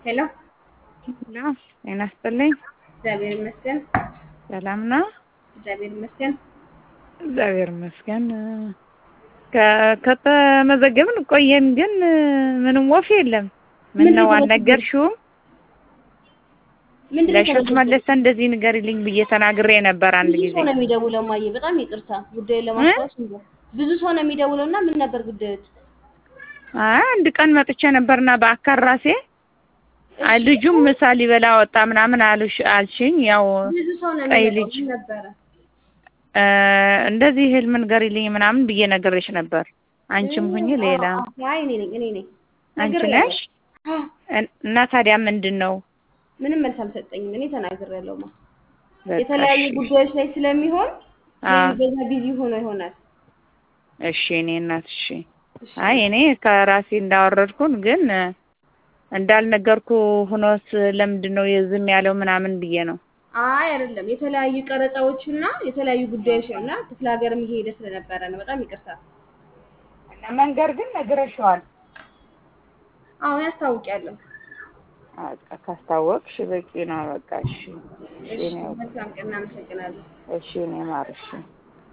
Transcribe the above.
ሄሎ ሄሎ ጤና ይስጥልኝ። እግዚአብሔር ይመስገን። ሰላም ነው? እግዚአብሔር ይመስገን። እግዚአብሔር ይመስገን። ከ- ከተመዘገብን ቆየን፣ ግን ምንም ወፍ የለም። ምን ምንድን ነው ነው አልነገርሽውም? ምንድን ነው ለእሸቱ የተመዘገበው? መለሰ እንደዚህ ንገሪልኝ ብዬ ተናግሬ ነበር አንድ ብዙ ጊዜ። ሰው ነው የሚደውለው። ማየ በጣም ይቅርታ ጉዳዩን ለማስታወስ እንጂ ብዙ ሰው ነው የሚደውለው እና ምን ነበር ጉዳዮት? አይ አንድ ቀን መጥቼ ነበርና በአካል ራሴ አይ ልጁም ምሳ ሊበላ ወጣ ምናምን አሉሽ አልሽኝ። ያው ብዙ ሰው ነው ቀይ የሚመጣው። ልጅ ምን ነበረ? እ እንደዚህ ህልም ንገሪልኝ ምናምን ብዬ ነግሬሽ ነበር። አንቺም ሁኚ ሌላ አዎ፣ አዎ። አይ እኔ ነኝ እኔ ነኝ አንቺ ነግሬያለሁ። ነሽ አዎ፣ እን- እና ታዲያ ምንድን ነው ምንም መልስ አልሰጠኝም። እኔ ተናግሬያለሁ። ማ በቃ የተለያዩ እሺ። ጉዳዮች ላይ ስለሚሆን አዎ። በዛ ቢዚ ሆኖ ይሆናል። እሺ እኔ እናት እሺ። እሺ። አይ እኔ ከራሴ እንዳወረድኩን ግን እ፣ እንዳልነገርኩ ሆኖስ ለምንድን ነው የዝም ያለው ምናምን ብዬ ነው። አይ አይደለም፣ የተለያዩ ቀረጻዎችና የተለያዩ ጉዳዮች ነው እና ክፍለ ሀገርም እየሄደ ስለነበረ ነው። በጣም ይቅርታ። እና መንገር ግን ነግረሽዋል። አሁን ያስታውቂያለሁ። በቃ ካስታወቅሽ በቂ ነው። በቃ እሺ እሺ እሺ፣ እኔ መልካም ቀን። እናመሰግናለን። እሺ እኔ ማር እሺ